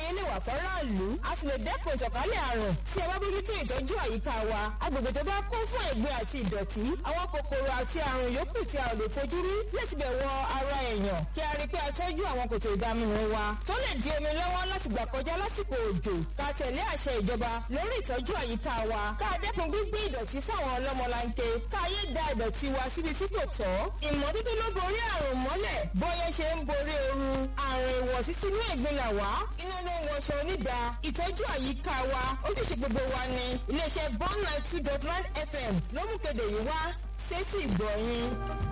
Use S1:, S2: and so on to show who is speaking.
S1: àgbáyé lè wà fọ́ráàlú a sì lè dẹ́kun ìtànkálẹ̀ àrùn tí ẹ bá bójútó ìtọ́jú àyíká wa agbègbè tó bá kún fún ẹ̀gbin àti ìdọ̀tí àwọn kòkòrò àti àrùn yòókù tí a ò lè fojú rí lè ti bẹ̀ wọ ara èèyàn kí a rí pé a tọ́jú àwọn kòtò ìdaminù wa tó lè di omi lọ́wọ́ láti gbà kọjá lásìkò òjò ká tẹ̀lé àṣẹ ìjọba lórí ìtọ́jú àyíká wa ká dẹ́kun gbígbé ìdọ̀tí fún àwọn ọlọ́mọlanke ká yé da ìdọ̀tí wa síbi tí kò tọ́ ìmọ́tótó ló borí àrùn mọ́lẹ̀ bóyá ṣe ń borí ooru àrùn ìwọ̀sí sínú ẹ̀gbin là wá iná ló ń wọṣọ onídàá ìtọ́jú àyíká wa ojúṣe gbogbo wa ni iléeṣẹ́ bond nine two dot nine fm ló mú kéde yìí wá sétí ìgbọ̀nyìn.